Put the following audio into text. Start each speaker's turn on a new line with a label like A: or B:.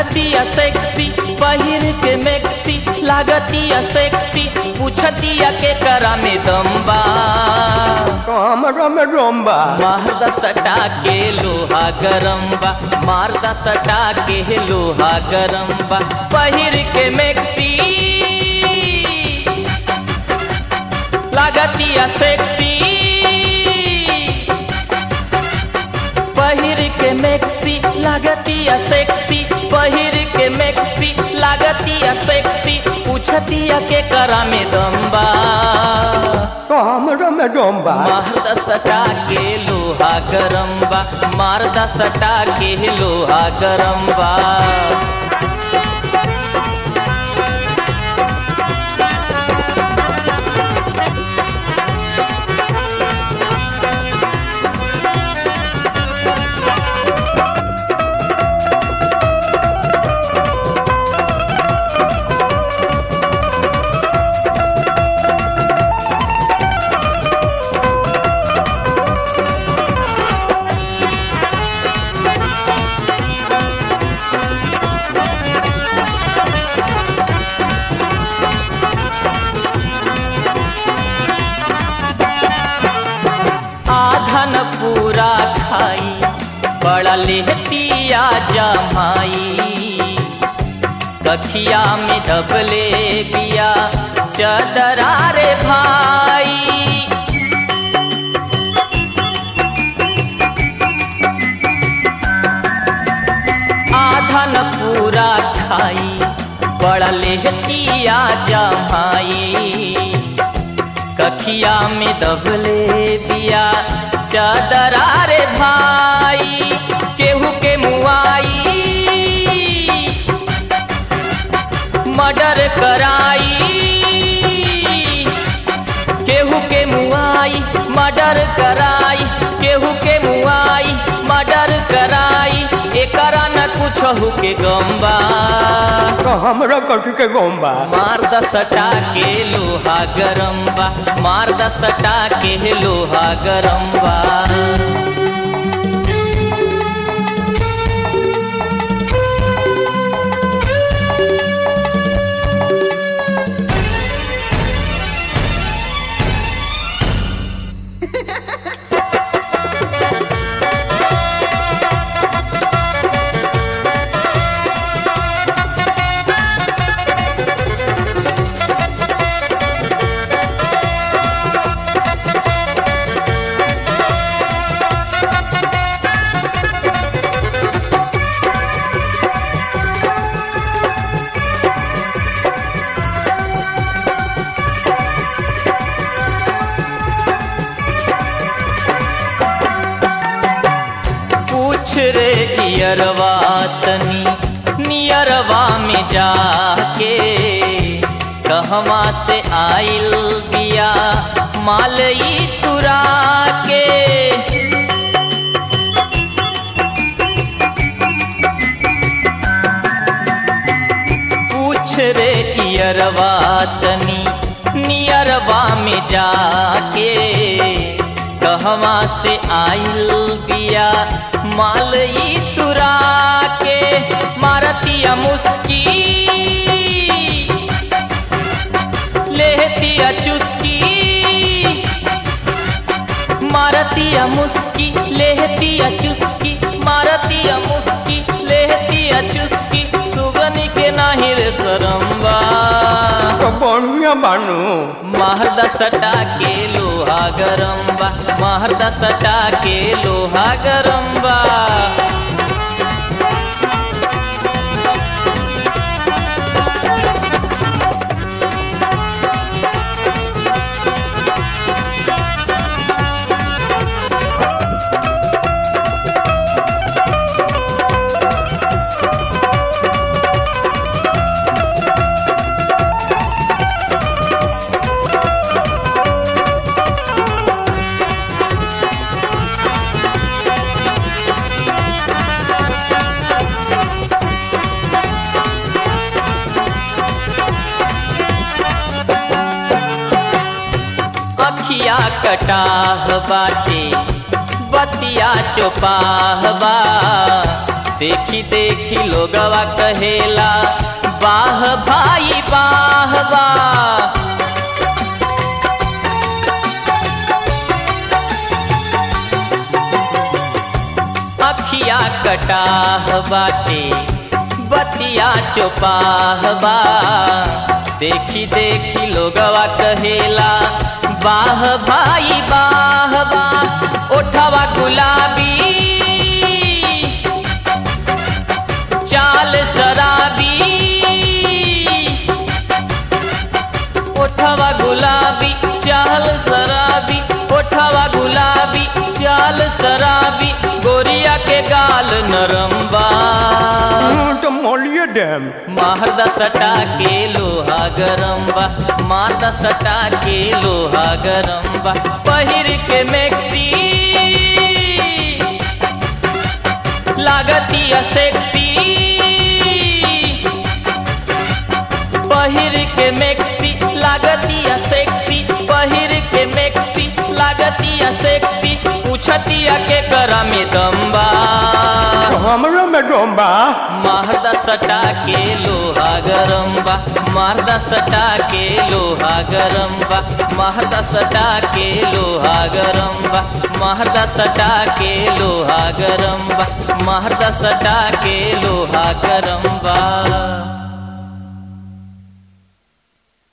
A: बुझतिया sexy पहिर के maxi लागतिया सेक्सी पूछतिया के करा में दम्बा
B: हमरा में रोम्बा
A: मारदा सटा के लोहा गरम बा मारदा सटा के लोहा गरम बा पहिर के मैक्सी लागतिया सेक्सी पहिर के मैक्सी लागतिया सेक्सी पहिर के मैक्सी लागतिया सेक्सी पूछतिया के करा में दम्बा
B: हमरा में रोम्बा
A: मारदा सटा के लोहा गरम बा मारदा सटा के लोहा गरम बा आधन पूरा खाई बड़ा लेहतिया जमाई कखिया में दबले बिया चदरा रे भाई आधन पूरा खाई बड़ा लेहतिया जमाई कखिया में दबले बिया चादरा रे भाई केहू के मुआई मर्डर कराई केहू के मुआई मर्डर कराई केहू के मुआई मर्डर कराई एकरा न कुछ के गम्बा
B: हमरा कथी के गोम्बा
A: मार द सटा के लोहा गरम बा मार द सटा के लोहा गरम बा पूछ रे इयरवा तनी नियरवा में जाके कहवा से आइल बिया मालई तुरा के पूछ रे इयरवा तनी नियरवा में जाके कहवा से आइल बिया मालई तुरा के मारतिया मुस्की लेहतिया चुस्की मारतिया मुस्की लेहतिया चुस्की मारतिया मुस्की लेहतिया चुस्की सुगनी के नाही रे सरम्बा
B: तो बढ़िया बानू
A: महरदा सटा के लोहा गरम बा महरदा सटा के लोहा गरम बा अखिया कटाह बाटे बतिया चौपाह बा देखी देखी लोगवा कहेला बाह भाई बाह वाह अखिया कटाह बाटे बतिया चोपाह बा देखी देखी लोगवा कहेला बाह भाई बाह बा ओठवा गुलाबी चाल शराबी ओठवा गुलाबी चाल शराबी ओठवा गुलाबी चाल शराबी गोरिया के गाल नरम्बा
B: तो मोलिए डैम
A: मारदा सटा के लोहा गरम्बा मारदा सटा के लोहा गरम्बा पहिर के मैक्सी लागतिया सेक्सी पहिर के मैक्सी लागतिया सेक्सी पहिर के मैक्सी लागतिया सेक्सी पूछतिया के करा में दम्बा
B: हमरा में डोंबा
A: मारदा सटा के लोहा गरम्बा मारदा सटा के लोहा गरम्बा मारदा सटा के लोहा गरम्बा मारदा सटा के लोहा गरम्बा मारदा सटा के लोहा गरम्बा